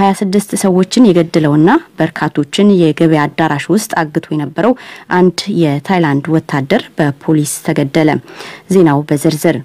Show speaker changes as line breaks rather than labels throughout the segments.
26 ሰዎችን የገደለውና በርካቶችን የገበያ አዳራሽ ውስጥ አግቶ የነበረው አንድ የታይላንድ ወታደር በፖሊስ ተገደለ። ዜናው በዝርዝር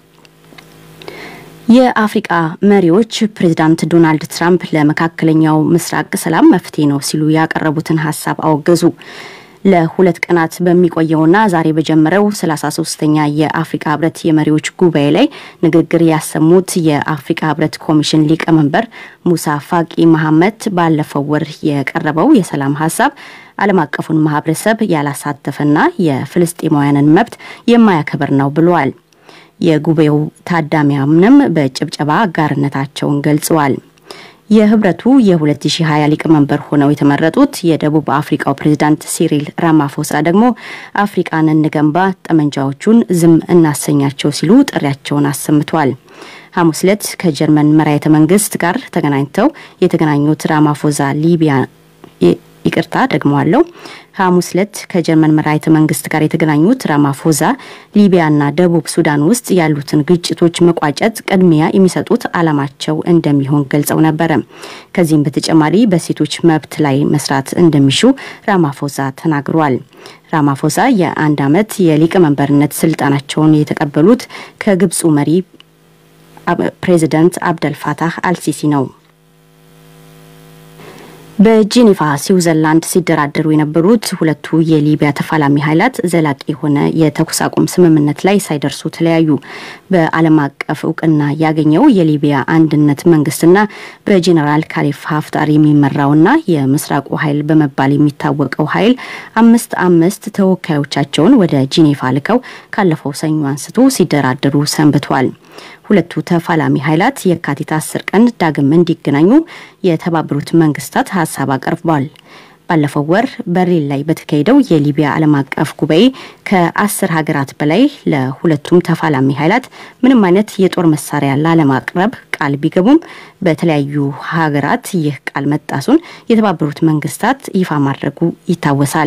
የአፍሪቃ መሪዎች ፕሬዚዳንት ዶናልድ ትራምፕ ለመካከለኛው ምስራቅ ሰላም መፍትሄ ነው ሲሉ ያቀረቡትን ሀሳብ አወገዙ። ለሁለት ቀናት በሚቆየውና ዛሬ በጀመረው 33ኛ የአፍሪካ ህብረት የመሪዎች ጉባኤ ላይ ንግግር ያሰሙት የአፍሪካ ህብረት ኮሚሽን ሊቀመንበር ሙሳ ፋቂ መሐመድ ባለፈው ወር የቀረበው የሰላም ሀሳብ ዓለም አቀፉን ማህበረሰብ ያላሳተፈና የፍልስጤማውያንን መብት የማያከብር ነው ብለዋል። የጉባኤው ታዳሚያንም በጭብጨባ አጋርነታቸውን ገልጸዋል። የህብረቱ የ2020 ሊቀመንበር ሆነው የተመረጡት የደቡብ አፍሪካው ፕሬዚዳንት ሲሪል ራማፎሳ ደግሞ አፍሪቃን እንገንባ፣ ጠመንጃዎቹን ዝም እናሰኛቸው ሲሉ ጥሪያቸውን አሰምተዋል። ሐሙስ ዕለት ከጀርመን መራሄተ መንግስት ጋር ተገናኝተው የተገናኙት ራማፎዛ ሊቢያ ይቅርታ ደግመዋለሁ። ሐሙስ ዕለት ከጀርመን መራሒተ መንግስት ጋር የተገናኙት ራማፎዛ ሊቢያና ደቡብ ሱዳን ውስጥ ያሉትን ግጭቶች መቋጨት ቅድሚያ የሚሰጡት ዓላማቸው እንደሚሆን ገልጸው ነበረ። ከዚህም በተጨማሪ በሴቶች መብት ላይ መስራት እንደሚሹ ራማፎዛ ተናግሯል። ራማፎዛ የአንድ ዓመት የሊቀመንበርነት ስልጣናቸውን የተቀበሉት ከግብፁ መሪ ፕሬዚደንት አብደልፋታህ አልሲሲ ነው። በጄኔቫ ስዊዘርላንድ ሲደራደሩ የነበሩት ሁለቱ የሊቢያ ተፋላሚ ኃይላት ዘላቂ የሆነ የተኩስ አቁም ስምምነት ላይ ሳይደርሱ ተለያዩ። በዓለም አቀፍ እውቅና ያገኘው የሊቢያ አንድነት መንግስትና በጄኔራል ካሊፍ ሀፍጣር የሚመራውና የምስራቁ ኃይል በመባል የሚታወቀው ኃይል አምስት አምስት ተወካዮቻቸውን ወደ ጄኔቫ ልከው ካለፈው ሰኞ አንስቶ ሲደራደሩ ሰንብቷል። ሁለቱ ተፋላሚ ኃይላት የካቲት አስር ቀን ዳግም እንዲገናኙ የተባበሩት መንግስታት ሀሳብ አቅርቧል። ባለፈው ወር በርሊን ላይ በተካሄደው የሊቢያ ዓለም አቀፍ ጉባኤ ከአስር ሀገራት በላይ ለሁለቱም ተፋላሚ ኃይላት ምንም አይነት የጦር መሳሪያ ላለማቅረብ ቃል ቢገቡም በተለያዩ ሀገራት ይህ ቃል መጣሱን የተባበሩት መንግስታት ይፋ ማድረጉ ይታወሳል።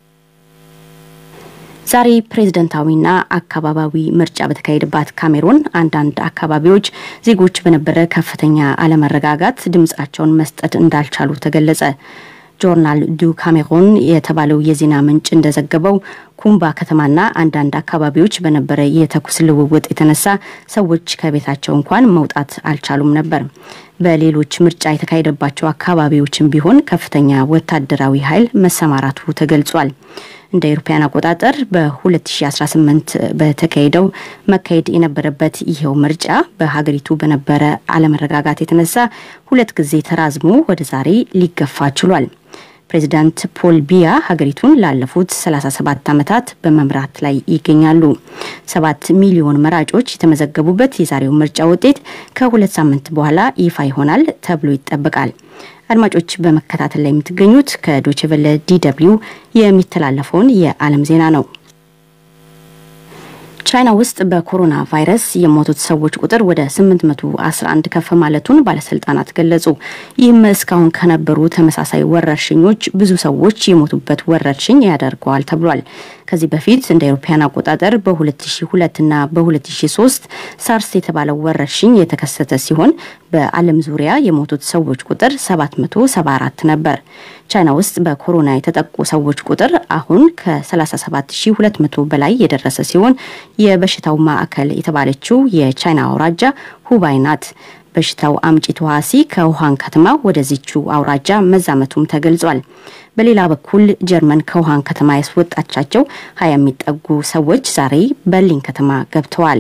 ዛሬ ፕሬዝደንታዊና አካባቢያዊ ምርጫ በተካሄደባት ካሜሩን አንዳንድ አካባቢዎች ዜጎች በነበረ ከፍተኛ አለመረጋጋት ድምጻቸውን መስጠት እንዳልቻሉ ተገለጸ። ጆርናል ዱ ካሜሩን የተባለው የዜና ምንጭ እንደዘገበው ኩምባ ከተማና አንዳንድ አካባቢዎች በነበረ የተኩስ ልውውጥ የተነሳ ሰዎች ከቤታቸው እንኳን መውጣት አልቻሉም ነበር። በሌሎች ምርጫ የተካሄደባቸው አካባቢዎችም ቢሆን ከፍተኛ ወታደራዊ ኃይል መሰማራቱ ተገልጿል። እንደ አውሮፓውያን አቆጣጠር በ2018 በተካሄደው መካሄድ የነበረበት ይኸው ምርጫ በሀገሪቱ በነበረ አለመረጋጋት የተነሳ ሁለት ጊዜ ተራዝሞ ወደ ዛሬ ሊገፋ ችሏል። ፕሬዚዳንት ፖል ቢያ ሀገሪቱን ላለፉት 37 ዓመታት በመምራት ላይ ይገኛሉ። ሰባት ሚሊዮን መራጮች የተመዘገቡበት የዛሬው ምርጫ ውጤት ከሁለት ሳምንት በኋላ ይፋ ይሆናል ተብሎ ይጠበቃል። አድማጮች በመከታተል ላይ የምትገኙት ከዶችቨለ ዲደብሊው የሚተላለፈውን የዓለም ዜና ነው። ቻይና ውስጥ በኮሮና ቫይረስ የሞቱት ሰዎች ቁጥር ወደ 811 ከፍ ማለቱን ባለስልጣናት ገለጹ። ይህም እስካሁን ከነበሩ ተመሳሳይ ወረርሽኞች ብዙ ሰዎች የሞቱበት ወረርሽኝ ያደርገዋል ተብሏል። ከዚህ በፊት እንደ አውሮፓውያን አቆጣጠር በ2002 እና በ2003 ሳርስ የተባለው ወረርሽኝ የተከሰተ ሲሆን በዓለም ዙሪያ የሞቱት ሰዎች ቁጥር 774 ነበር። ቻይና ውስጥ በኮሮና የተጠቁ ሰዎች ቁጥር አሁን ከ37200 በላይ የደረሰ ሲሆን የበሽታው ማዕከል የተባለችው የቻይና አውራጃ ሁባይ ናት። በሽታው አምጪ ተዋሲ ከውሃን ከተማ ወደዚቹ አውራጃ መዛመቱም ተገልጿል። በሌላ በኩል ጀርመን ከውሃን ከተማ ያስወጣቻቸው ሀያ የሚጠጉ ሰዎች ዛሬ በርሊን ከተማ ገብተዋል።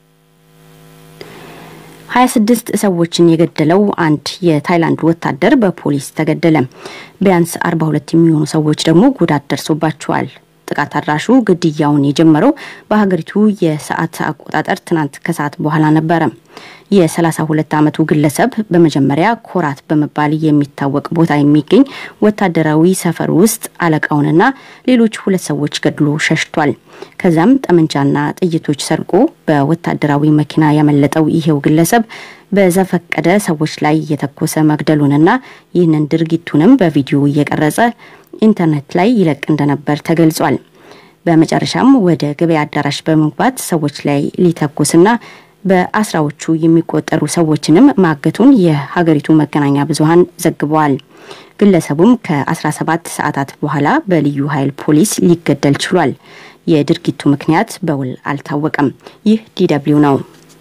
26 ሰዎችን የገደለው አንድ የታይላንድ ወታደር በፖሊስ ተገደለ። ቢያንስ 42 የሚሆኑ ሰዎች ደግሞ ጉዳት ደርሶባቸዋል። ጥቃት አድራሹ ግድያውን የጀመረው በሀገሪቱ የሰዓት አቆጣጠር ትናንት ከሰዓት በኋላ ነበረ። የ32 ዓመቱ ግለሰብ በመጀመሪያ ኮራት በመባል የሚታወቅ ቦታ የሚገኝ ወታደራዊ ሰፈር ውስጥ አለቃውንና ሌሎች ሁለት ሰዎች ገድሎ ሸሽቷል። ከዚያም ጠመንጃና ጥይቶች ሰርቆ በወታደራዊ መኪና ያመለጠው ይሄው ግለሰብ በዘፈቀደ ሰዎች ላይ እየተኮሰ መግደሉንና ይህንን ድርጊቱንም በቪዲዮ እየቀረጸ ኢንተርኔት ላይ ይለቅ እንደነበር ተገልጿል። በመጨረሻም ወደ ገበያ አዳራሽ በመግባት ሰዎች ላይ ሊተኩስና በአስራዎቹ የሚቆጠሩ ሰዎችንም ማገቱን የሀገሪቱ መገናኛ ብዙኃን ዘግበዋል። ግለሰቡም ከ17 ሰዓታት በኋላ በልዩ ኃይል ፖሊስ ሊገደል ችሏል። የድርጊቱ ምክንያት በውል አልታወቀም። ይህ ዲደብሊው ነው።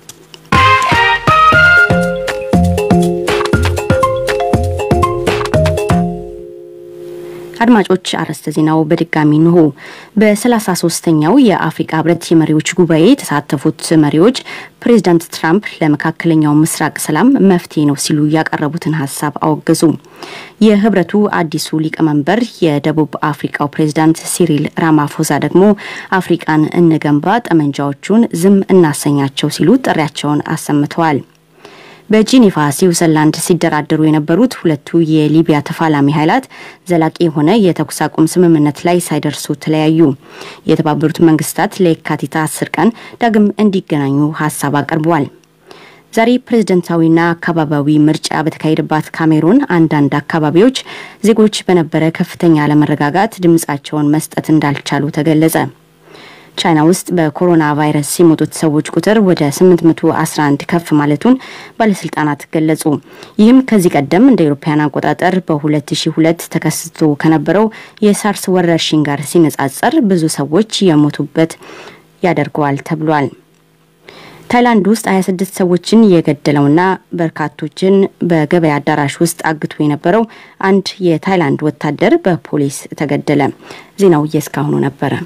አድማጮች አርዕስተ ዜናው በድጋሚ እንሆ። በሰላሳ ሶስተኛው የአፍሪካ ህብረት የመሪዎች ጉባኤ የተሳተፉት መሪዎች ፕሬዚዳንት ትራምፕ ለመካከለኛው ምስራቅ ሰላም መፍትሄ ነው ሲሉ ያቀረቡትን ሀሳብ አወገዙ። የህብረቱ አዲሱ ሊቀመንበር የደቡብ አፍሪካው ፕሬዚዳንት ሲሪል ራማፎዛ ደግሞ አፍሪቃን እንገንባ፣ ጠመንጃዎቹን ዝም እናሰኛቸው ሲሉ ጥሪያቸውን አሰምተዋል። በጂኔቫ ስዊዘርላንድ ሲደራደሩ የነበሩት ሁለቱ የሊቢያ ተፋላሚ ኃይላት ዘላቂ የሆነ የተኩስ አቁም ስምምነት ላይ ሳይደርሱ ተለያዩ። የተባበሩት መንግስታት ለየካቲት አስር ቀን ዳግም እንዲገናኙ ሀሳብ አቅርበዋል። ዛሬ ፕሬዝደንታዊና አካባቢያዊ ምርጫ በተካሄደባት ካሜሩን አንዳንድ አካባቢዎች ዜጎች በነበረ ከፍተኛ አለመረጋጋት ድምጻቸውን መስጠት እንዳልቻሉ ተገለጸ። ቻይና ውስጥ በኮሮና ቫይረስ የሞቱት ሰዎች ቁጥር ወደ 811 ከፍ ማለቱን ባለስልጣናት ገለጹ። ይህም ከዚህ ቀደም እንደ አውሮፓውያን አቆጣጠር በ2002 ተከስቶ ከነበረው የሳርስ ወረርሽኝ ጋር ሲነጻጸር ብዙ ሰዎች የሞቱበት ያደርገዋል ተብሏል። ታይላንድ ውስጥ 26 ሰዎችን የገደለውና በርካቶችን በገበያ አዳራሽ ውስጥ አግቶ የነበረው አንድ የታይላንድ ወታደር በፖሊስ ተገደለ። ዜናው የእስካሁኑ ነበረ።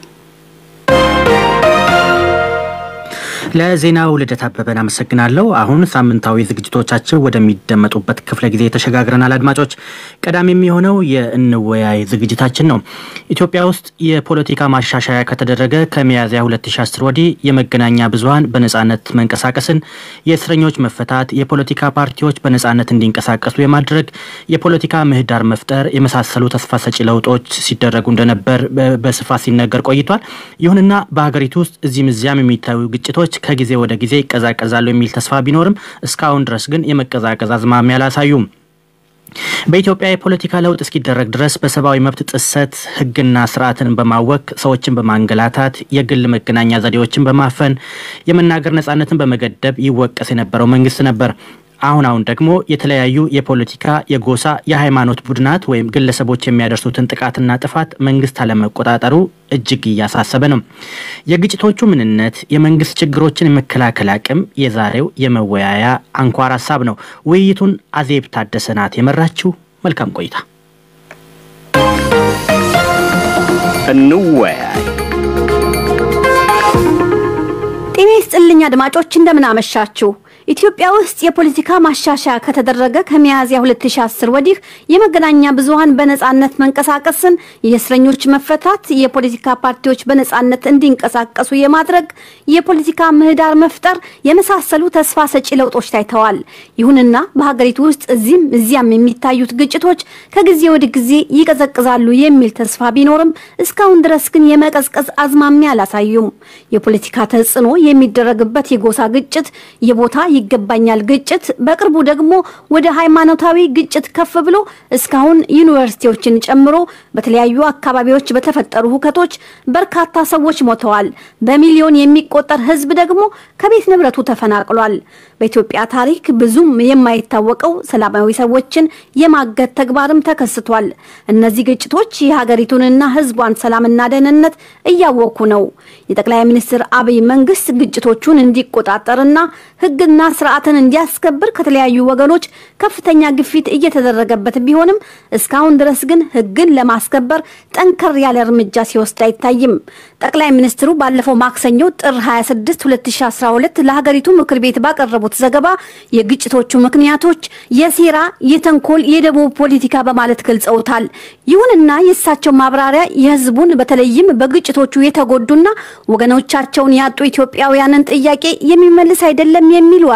ለዜናው ልደት አበበን አመሰግናለሁ። አሁን ሳምንታዊ ዝግጅቶቻችን ወደሚደመጡበት ክፍለ ጊዜ ተሸጋግረናል። አድማጮች፣ ቀዳሚ የሚሆነው የእንወያይ ዝግጅታችን ነው። ኢትዮጵያ ውስጥ የፖለቲካ ማሻሻያ ከተደረገ ከሚያዝያ 2010 ወዲህ የመገናኛ ብዙኃን በነጻነት መንቀሳቀስን፣ የእስረኞች መፈታት፣ የፖለቲካ ፓርቲዎች በነጻነት እንዲንቀሳቀሱ የማድረግ የፖለቲካ ምህዳር መፍጠር የመሳሰሉ ተስፋ ሰጪ ለውጦች ሲደረጉ እንደነበር በስፋት ሲነገር ቆይቷል። ይሁንና በሀገሪቱ ውስጥ እዚህም እዚያም የሚታዩ ግጭቶች ከጊዜ ወደ ጊዜ ይቀዛቀዛሉ የሚል ተስፋ ቢኖርም እስካሁን ድረስ ግን የመቀዛቀዝ አዝማሚያ አላሳዩም። በኢትዮጵያ የፖለቲካ ለውጥ እስኪደረግ ድረስ በሰብአዊ መብት ጥሰት ሕግና ስርዓትን በማወክ ሰዎችን በማንገላታት የግል መገናኛ ዘዴዎችን በማፈን የመናገር ነጻነትን በመገደብ ይወቀስ የነበረው መንግስት ነበር። አሁን አሁን ደግሞ የተለያዩ የፖለቲካ፣ የጎሳ፣ የሃይማኖት ቡድናት ወይም ግለሰቦች የሚያደርሱትን ጥቃትና ጥፋት መንግስት አለመቆጣጠሩ እጅግ እያሳሰበ ነው። የግጭቶቹ ምንነት፣ የመንግስት ችግሮችን የመከላከል አቅም የዛሬው የመወያያ አንኳር ሀሳብ ነው። ውይይቱን አዜብ ታደሰ ናት የመራችው። መልካም ቆይታ።
እንወያይ።
ጤና ይስጥልኝ አድማጮች፣ እንደምን አመሻችሁ። ኢትዮጵያ ውስጥ የፖለቲካ ማሻሻያ ከተደረገ ከሚያዝያ 2010 ወዲህ የመገናኛ ብዙኃን በነጻነት መንቀሳቀስን፣ የእስረኞች መፈታት፣ የፖለቲካ ፓርቲዎች በነጻነት እንዲንቀሳቀሱ የማድረግ የፖለቲካ ምህዳር መፍጠር የመሳሰሉ ተስፋ ሰጪ ለውጦች ታይተዋል። ይሁንና በሀገሪቱ ውስጥ እዚህም እዚያም የሚታዩት ግጭቶች ከጊዜ ወደ ጊዜ ይቀዘቅዛሉ የሚል ተስፋ ቢኖርም እስካሁን ድረስ ግን የመቀዝቀዝ አዝማሚያ አላሳዩም። የፖለቲካ ተጽዕኖ የሚደረግበት የጎሳ ግጭት፣ የቦታ ይገባኛል ግጭት፣ በቅርቡ ደግሞ ወደ ሃይማኖታዊ ግጭት ከፍ ብሎ እስካሁን ዩኒቨርሲቲዎችን ጨምሮ በተለያዩ አካባቢዎች በተፈጠሩ ሁከቶች በርካታ ሰዎች ሞተዋል። በሚሊዮን የሚቆጠር ሕዝብ ደግሞ ከቤት ንብረቱ ተፈናቅሏል። በኢትዮጵያ ታሪክ ብዙም የማይታወቀው ሰላማዊ ሰዎችን የማገት ተግባርም ተከስቷል። እነዚህ ግጭቶች የሀገሪቱንና ሕዝቧን ሰላምና ደህንነት እያወኩ ነው። የጠቅላይ ሚኒስትር አብይ መንግስት ግጭቶቹን እንዲቆጣጠርና ሕግና ስርዓትን እንዲያስከብር ከተለያዩ ወገኖች ከፍተኛ ግፊት እየተደረገበት ቢሆንም እስካሁን ድረስ ግን ሕግን ለማስከበር ጠንከር ያለ እርምጃ ሲወስድ አይታይም። ጠቅላይ ሚኒስትሩ ባለፈው ማክሰኞ ጥር 26 2012 ለሀገሪቱ ምክር ቤት ባቀረቡት ዘገባ የግጭቶቹ ምክንያቶች የሴራ፣ የተንኮል፣ የደቡብ ፖለቲካ በማለት ገልጸውታል። ይሁንና የእሳቸው ማብራሪያ የህዝቡን በተለይም በግጭቶቹ የተጎዱና ወገኖቻቸውን ያጡ ኢትዮጵያውያንን ጥያቄ የሚመልስ አይደለም የሚሉ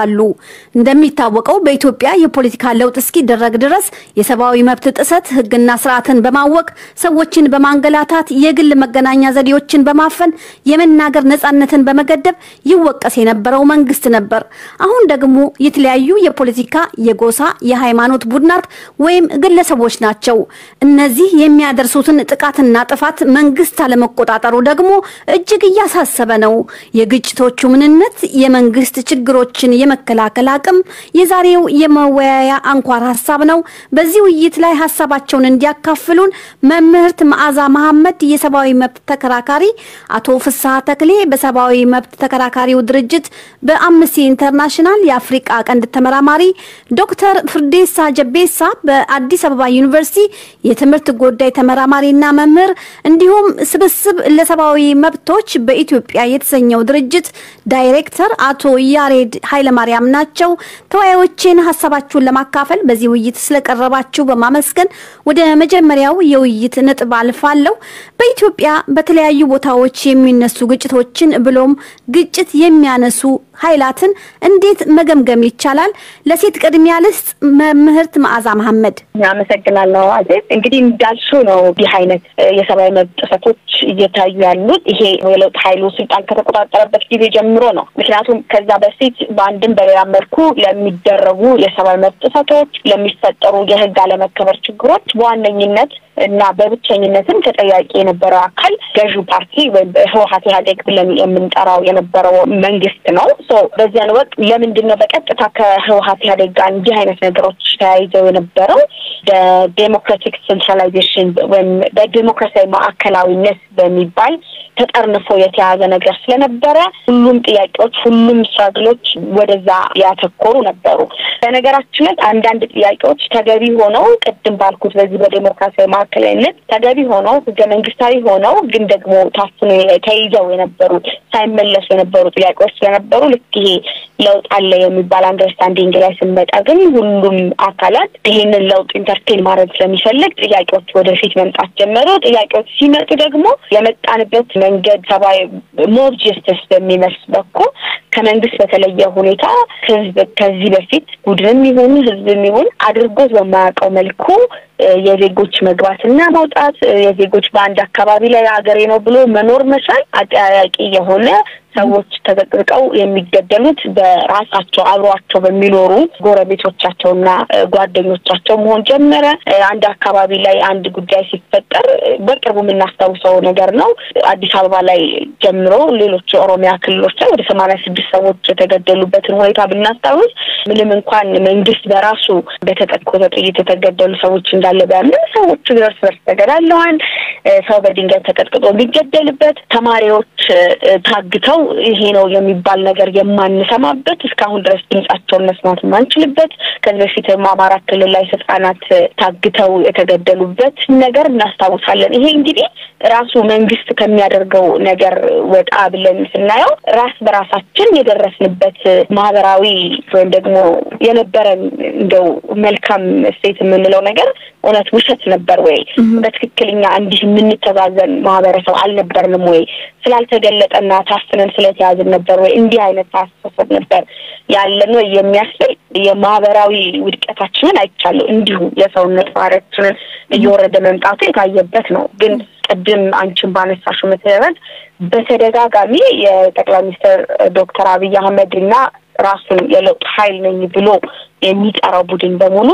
ይላሉ። እንደሚታወቀው በኢትዮጵያ የፖለቲካ ለውጥ እስኪደረግ ድረስ የሰብአዊ መብት ጥሰት፣ ሕግና ስርዓትን በማወቅ ሰዎችን በማንገላታት የግል መገናኛ ዘዴዎችን በማፈን የመናገር ነጻነትን በመገደብ ይወቀስ የነበረው መንግስት ነበር። አሁን ደግሞ የተለያዩ የፖለቲካ፣ የጎሳ፣ የሃይማኖት ቡድናት ወይም ግለሰቦች ናቸው። እነዚህ የሚያደርሱትን ጥቃትና ጥፋት መንግስት አለመቆጣጠሩ ደግሞ እጅግ እያሳሰበ ነው። የግጭቶቹ ምንነት፣ የመንግስት ችግሮችን የመከላከል አቅም የዛሬው የመወያያ አንኳር ሀሳብ ነው። በዚህ ውይይት ላይ ሀሳባቸውን እንዲያካፍሉን መምህርት መዓዛ መሐመድ የሰብአዊ መብት ተከራካሪ፣ አቶ ፍስሐ ተክሌ በሰብአዊ መብት ተከራካሪው ድርጅት በአምነስቲ ኢንተርናሽናል የአፍሪቃ ቀንድ ተመራማሪ፣ ዶክተር ፍርዴሳ ጀቤሳ በአዲስ አበባ ዩኒቨርሲቲ የትምህርት ጉዳይ ተመራማሪና መምህር እንዲሁም ስብስብ ለሰብአዊ መብቶች በኢትዮጵያ የተሰኘው ድርጅት ዳይሬክተር አቶ ያሬድ ኃይለማርያም ናቸው። ተወያዮችን ሀሳባችሁን ለማካፈል በዚህ ውይይት ስለቀረባችሁ በማመስገን ወደ መጀመሪያው የውይይት ነጥብ አልፋለሁ። በኢትዮጵያ በተለያዩ ቦታዎች የሚነሱ ግጭቶችን ብሎም ግጭት የሚያነሱ ኃይላትን እንዴት መገምገም ይቻላል? ለሴት ቅድሚያ ልስጥ። መምህርት መዓዛ መሐመድ።
አመሰግናለሁ። አዜብ እንግዲህ እንዳልሽው ነው እንዲህ አይነት የሰብአዊ መብት ጥሰቶች እየታዩ ያሉት ይሄ የለውጥ ኃይሉ ስልጣን ከተቆጣጠረበት ጊዜ ጀምሮ ነው። ምክንያቱም ከዛ በፊት በአንድም በሌላ መልኩ ለሚደረጉ የሰብአዊ መብት ጥሰቶች፣ ለሚፈጠሩ የህግ አለመከበር ችግሮች በዋነኝነት እና በብቸኝነትም ተጠያቂ የነበረው አካል ገዢው ፓርቲ ወይም ህወሀት ኢህአዴግ ብለን የምንጠራው የነበረው መንግስት ነው። በዚያን ወቅት ለምንድን ነው በቀጥታ ከህወሀት ኢህአዴግ ጋር እንዲህ አይነት ነገሮች ተያይዘው የነበረው? በዴሞክራቲክ ሴንትራላይዜሽን ወይም በዴሞክራሲያዊ ማዕከላዊነት በሚባል ተጠርንፎ የተያዘ ነገር ስለነበረ ሁሉም ጥያቄዎች፣ ሁሉም ስትራግሎች ወደዛ ያተኮሩ ነበሩ። በነገራችን ላይ አንዳንድ ጥያቄዎች ተገቢ ሆነው ቅድም ባልኩት በዚህ በዴሞክራሲያዊ ማዕከላዊነት ተገቢ ሆነው ህገ መንግስታዊ ሆነው ግን ደግሞ ታፍኖ ተይዘው የነበሩ ሳይመለሱ የነበሩ ጥያቄዎች ስለነበሩ ልክ ይሄ ለውጥ አለ የሚባል አንደርስታንዲንግ ላይ ስንመጣ ግን ሁሉም አካላት ይሄንን ለውጥ ኢንተርቴን ማድረግ ስለሚፈልግ ጥያቄዎች ወደፊት መምጣት ጀመሩ። ጥያቄዎች ሲመጡ ደግሞ የመጣንበት መንገድ ሰብአዊ ሞብ ጀስተስ በሚመስል በኩል ከመንግስት በተለየ ሁኔታ ህዝብ ከዚህ በፊት ቡድንም ይሁን ህዝብም ይሁን አድርጎት በማያውቀው መልኩ የዜጎች መግባትና መውጣት የዜጎች በአንድ አካባቢ ላይ ሀገሬ ነው ብሎ መኖር መቻል አጠያያቂ የሆነ ሰዎች ተዘቅዝቀው የሚገደሉት በራሳቸው አብሯቸው በሚኖሩ ጎረቤቶቻቸውና ጓደኞቻቸው መሆን ጀመረ። አንድ አካባቢ ላይ አንድ ጉዳይ ሲፈጠር በቅርቡ የምናስታውሰው ነገር ነው። አዲስ አበባ ላይ ጀምሮ ሌሎች የኦሮሚያ ክልሎች ላይ ወደ ሰማንያ ስድስት ሰዎች የተገደሉበትን ሁኔታ ብናስታውስ ምንም እንኳን መንግስት በራሱ በተተኮሰ ጥይት የተገደሉ ሰዎች እንዳለ ቢያምን ሰዎች እርስ በርስ ተገዳለዋል። ሰው በድንጋይ ተቀጥቅጦ የሚገደልበት ተማሪዎች ታግተው ይሄ ነው የሚባል ነገር የማንሰማበት እስካሁን ድረስ ድምጻቸውን መስማት የማንችልበት ከዚህ በፊትም አማራ ክልል ላይ ህጻናት ታግተው የተገደሉበት ነገር እናስታውሳለን። ይሄ እንግዲህ ራሱ መንግስት ከሚያደርገው ነገር ወጣ ብለን ስናየው ራስ በራሳችን የደረስንበት ማህበራዊ ወይም ደግሞ የነበረን እንደው መልካም እሴት የምንለው ነገር እውነት ውሸት ነበር ወይ? በትክክለኛ እንዲህ የምንተዛዘን ማህበረሰብ አልነበርንም ወይ? ስላልተገለጠና ታፍነን ስለተያዝን ነበር ወይ? እንዲህ አይነት አስተሳሰብ ነበር ያለን ወይ የሚያስብል የማህበራዊ ውድቀታችንን አይቻለሁ። እንዲሁ የሰውነት ባህሪያችንን እየወረደ መምጣቱ የታየበት ነው። ግን ቅድም አንቺን ባነሳሽው መሰረት በተደጋጋሚ የጠቅላይ ሚኒስትር ዶክተር አብይ አህመድ እና ራሱን የለውጥ ኃይል ነኝ ብሎ የሚጠራው ቡድን በሙሉ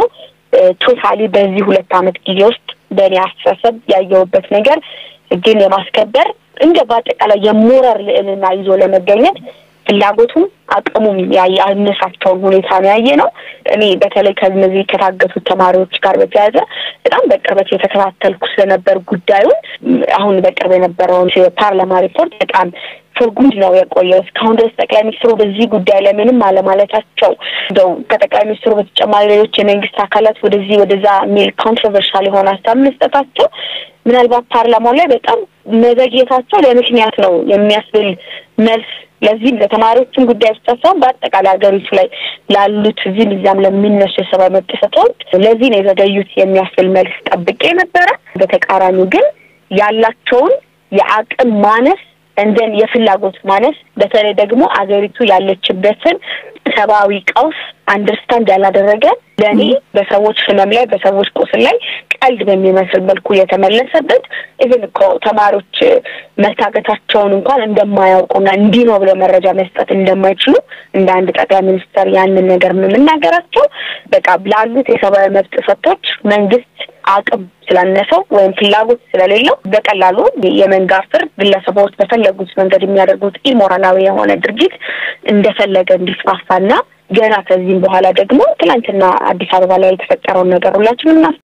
ቶታሊ በዚህ ሁለት ዓመት ጊዜ ውስጥ በእኔ አስተሳሰብ ያየሁበት ነገር ግን የማስከበር እንደ በአጠቃላይ የሞራል ልዕልና ይዞ ለመገኘት ፍላጎቱም አቅሙም ያነሳቸውን ሁኔታ ነው ያየ ነው። እኔ በተለይ ከነዚህ ከታገቱት ተማሪዎች ጋር በተያያዘ በጣም በቅርበት የተከታተልኩ ስለነበር ጉዳዩን አሁን በቅርብ የነበረውን የፓርላማ ሪፖርት በጣም ትርጉም ነው የቆየው። እስካሁን ድረስ ጠቅላይ ሚኒስትሩ በዚህ ጉዳይ ላይ ምንም አለማለታቸው እንደው ከጠቅላይ ሚኒስትሩ በተጨማሪ ሌሎች የመንግስት አካላት ወደዚህ ወደዛ የሚል ኮንትሮቨርሻል የሆነ ሀሳብ መስጠታቸው ምናልባት ፓርላማው ላይ በጣም መዘግየታቸው ለምክንያት ነው የሚያስብል መልስ ለዚህም ለተማሪዎችም ጉዳይ ብቻ ሳይሆን በአጠቃላይ ሀገሪቱ ላይ ላሉት እዚህም እዚያም ለሚነሱ የሰብአዊ መብት ጥሰቶች ለዚህ ነው የዘገዩት የሚያስብል መልስ ጠብቄ ነበረ። በተቃራኒው ግን ያላቸውን የአቅም ማነስ እንደን የፍላጎት ማነስ በተለይ ደግሞ አገሪቱ ያለችበትን ሰብአዊ ቀውስ አንደርስታንድ ያላደረገ ለእኔ በሰዎች ህመም ላይ በሰዎች ቁስል ላይ ቀልድ በሚመስል መልኩ የተመለሰበት ኢቨን እኮ ተማሪዎች መታገታቸውን እንኳን እንደማያውቁና እንዲህ ነው ብለው መረጃ መስጠት እንደማይችሉ እንደ አንድ ጠቅላይ ሚኒስትር ያንን ነገር የምናገራቸው በቃ ላሉት የሰብአዊ መብት ጥሰቶች መንግስት አቅም ስላነሰው ወይም ፍላጎት ስለሌለው በቀላሉ የመንጋ ፍርድ ግለሰቦች በፈለጉት መንገድ የሚያደርጉት ኢሞራላዊ የሆነ ድርጊት እንደፈለገ እንዲስፋፋና ገና ከዚህም በኋላ ደግሞ ትናንትና አዲስ አበባ ላይ የተፈጠረውን ነገር ሁላችንም